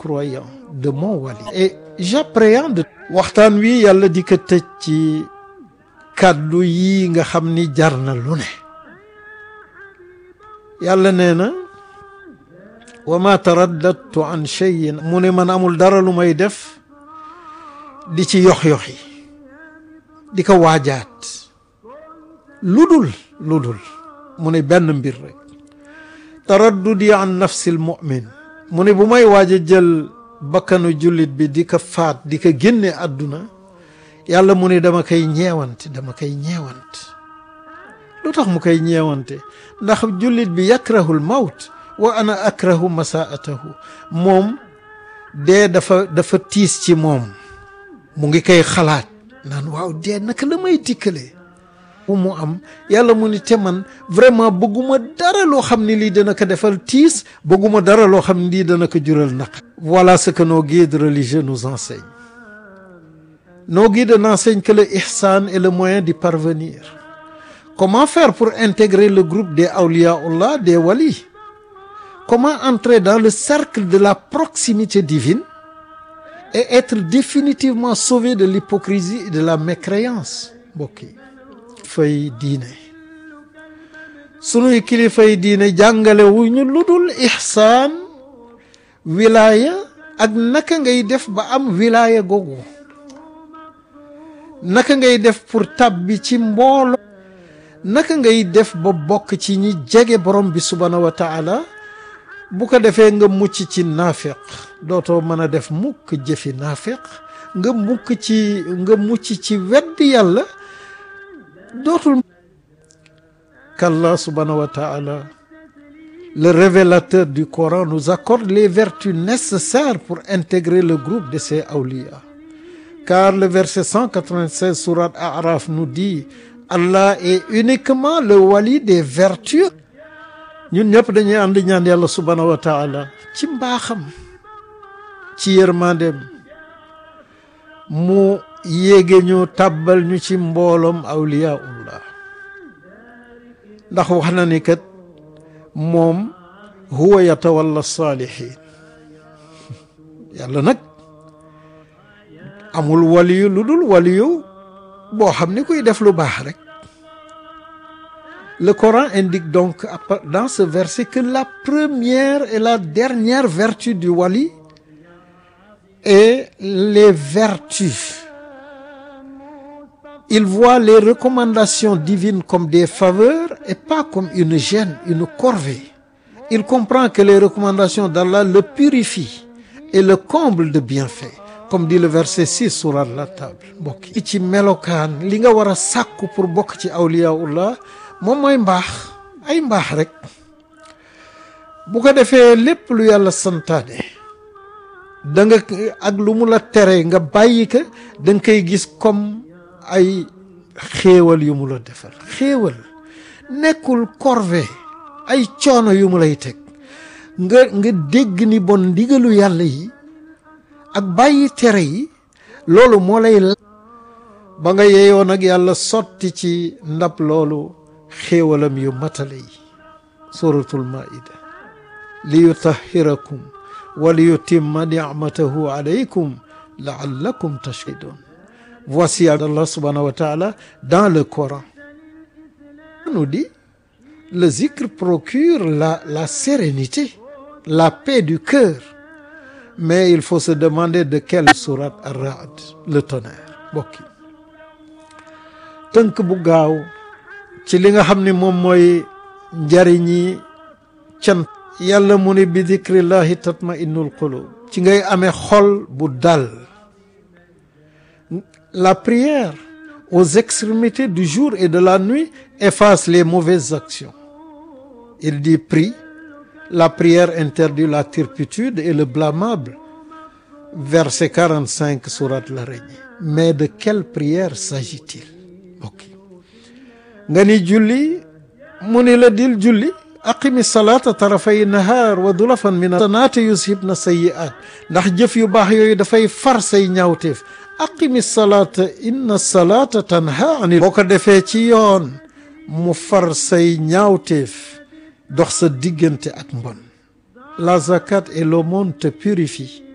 croyant de mon wali et j'appréhende waxtaan wi yàlla di ko tëj ci kàddu yi nga xam ni jar na lu ne yàlla nee na wa ma taraddadtu an cheyin mu ne man amul dara lu may def di ci yox-yoxi di ko waajaat lu dul lu dul mu ne benn mbir rek taraddudi an nafsi l mumin mu ne bu may waaj a jël bakkanu jullit bi di ko faat di ko génne àdduna yàlla mu ne dama koy ñeewante dama koy ñeewante lu tax mu koy ñeewante ndax jullit bi yakrahul mawt wa ana akrahu masaatahu moom dee dafa dafa tiis ci moom mu ngi koy xalaat naan waaw dee naka la may dikkalee bu mu am yàlla mu ni te man vraiment bëgguma dara loo xam ne lii dana ko defal tiis bëgguma dara loo xam ne lii dana ko jural naq voilà ce que nos guides religieux nous enseignent nos guides n'enseignent que le ihsan et le moyen d'y parvenir comment faire pour intégrer le groupe des awliyaullah des walis comment entrer dans le cercle de la proximité divine et être définitivement sauvé de l'hypocrisie et de la mécréance mbokk yi fay diine sunuy kilifay diine jàngale wu ñu lu dul ixsaan wilaaya ak naka ngay def ba am wilaaya googu naka ngay def pour tàbbi ci mboolo naka ngay def ba bokk ci ñi jege borom bi subhaanahu wa taala bu ko defee nga mucc ci naafiq dootoo mën a def mukk jëfi naafiq nga mukk ci nga mucc ci wedd yàlla dootul qu'Allah subhanahu wa ta'ala le révélateur du Coran nous accorde les vertus nécessaires pour intégrer le groupe de ses awliya car le verset 196 sourate A'raf nous dit Allah est uniquement le wali des vertus ñun ñëpp dañuy ànd ñaan yàlla subhanahu wa ta'ala ci mbaaxam ci yërmandeem mu yéege ñu tàbbal ñu ci mbooloom awliyaullah ndax wax na ni kat moom huwa yatawalla saalihin yàlla nag amul waliyu lu dul waliyu boo xam ni kuy def lu baax rek le Coran indique donc dans ce verset que la première et la dernière vertu du wali est les vertus il voit les recommandations divines comme des faveurs et pas comme une gêne, une corvée. Il comprend que les recommandations d'Allah le purifient et le comblent de bienfaits. Comme dit le verset 6 sourate la table mbokk yi ci melokaan li nga war a sàkku pour bokk ci awliyaullah moom mooy mbaax ay mbaax rek bu ko defee lépp lu yàlla santaane da nga ak lu mu la tere nga bàyyi ko da nga koy gis comme ay xéewal yu mu la defal xéewal nekkul corvée ay coono yu mu lay teg nga nga dégg ni bon ndigalu yàlla yi ak bàyyi tere yi loolu moo lay ba nga yeeyoo nag yàlla sotti ci ndab loolu xéewalam yu matale yi suratul maida li yutahirakum wa li yutimma nicmatahu alaykum laallakum tashhidun Voici Allah subhanahu wa ta'ala dans le Coran. On nous dit, le zikr procure la, la sérénité, la paix du cœur. Mais il faut se demander de quelle sourate Ar-Ra'd, le tonnerre bokki tënk bu gaaw ci li nga xam ne moom mooy njariñi cant yàlla mu ne bi zikrillahi tatma'innul qulub ci ngay amee xol bu dal La prière aux extrémités du jour et de la nuit efface les mauvaises actions. Il dit prie, la prière interdit la turpitude et le blâmable. Verset 45 sourate l'Araignée. Mais de quelle prière s'agit-il? Ok. nga ni julli mu ni la dil julli aqimi salaata tarafay nahaar wa dulafan min asanaati yushibna sayyi'aat ndax jëf yu baax yooyu dafay far say ñaawteef aqimi salaata inna salaata tanha anil boo ko defee ci yoon mu far say ñaawteef dox sa diggante ak mbon la zakat et l'aumône te purifie